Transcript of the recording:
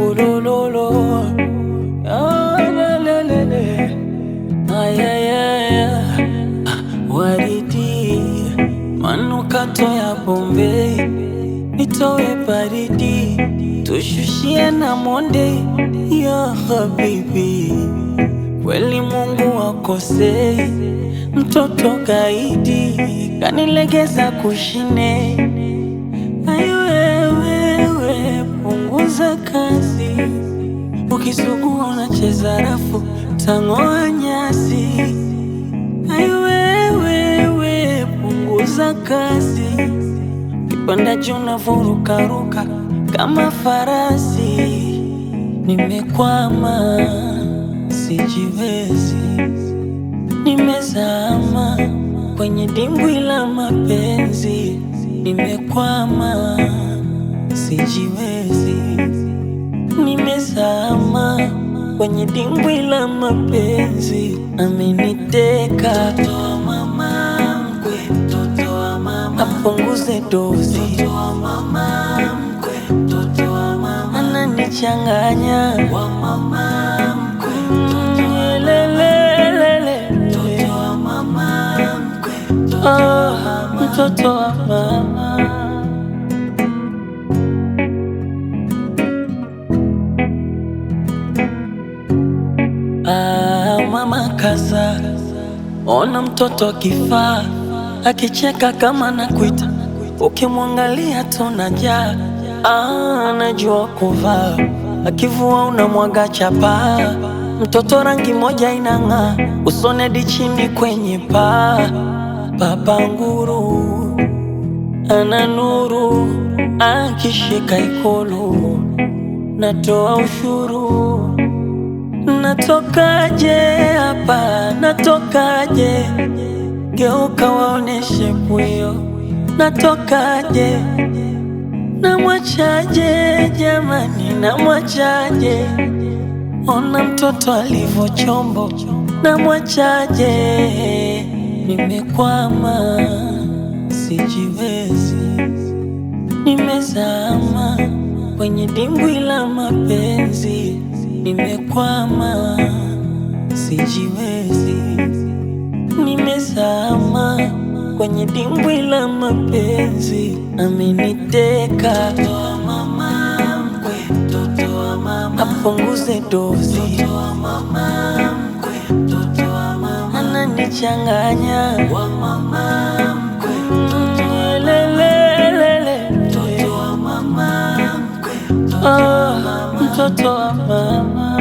ulololo Ah, la, la, la, la. Ay, ay, ay, ay. Waridi manukato ya Bombay, nitowe baridi, tushushie na monde ya habibi. Kweli Mungu akosei, mtoto kaidi kanilegeza kushine. Ayo wewe, punguza kasi, ukisugua unacheza rafu, tang'oa nyasi. Ayo wewe, punguza kasi, kipanda juu unavurukaruka kama farasi. Nimekwama, sijiwezi, nimezama kwenye dimbwi la mapenzi. Nimekwama, sijiwezi, nimezama kwenye dimbwi la mapenzi. Ameniteka mtoto wa mama mkwe, mtoto wa mama apunguze dozi, mtoto wa mama mkwe, mtoto wa mama ananichanganya wa mama mkwe, mtoto wa lelelele, mtoto wa mama mkwe, mtoto wa mama, mtoto wa mama. Ah, mama kaza, ona mtoto akifaa, akicheka kama nakuita, ukimwangalia tunajaa. Ah, anajua kuvaa, akivua unamwaga chapa. Mtoto rangi moja inang'aa, usone hadi chini kwenye paa. Baba nguru ana nuru, akishika ikulu natoa ushuru Natokaje hapa, natokaje? Geuka waoneshe pwio, natokaje? Namwachaje jamani, namwachaje? Ona mtoto alivyo chombo, namwachaje? Nimekwama, sijiwezi, nimezama kwenye dimbwi la mapenzi. Nimekwama, sijiwezi, nimezama kwenye dimbwi la mapenzi. Ameniteka mtoto wa mama mkwe, mtoto wa mama apunguze dozi, mtoto wa mama mkwe, mtoto wa mama ananichanganya wa mama mkwe, mtoto wa lelelele, mtoto wa mama mkwe, mtoto wa mama, mtoto wa mama.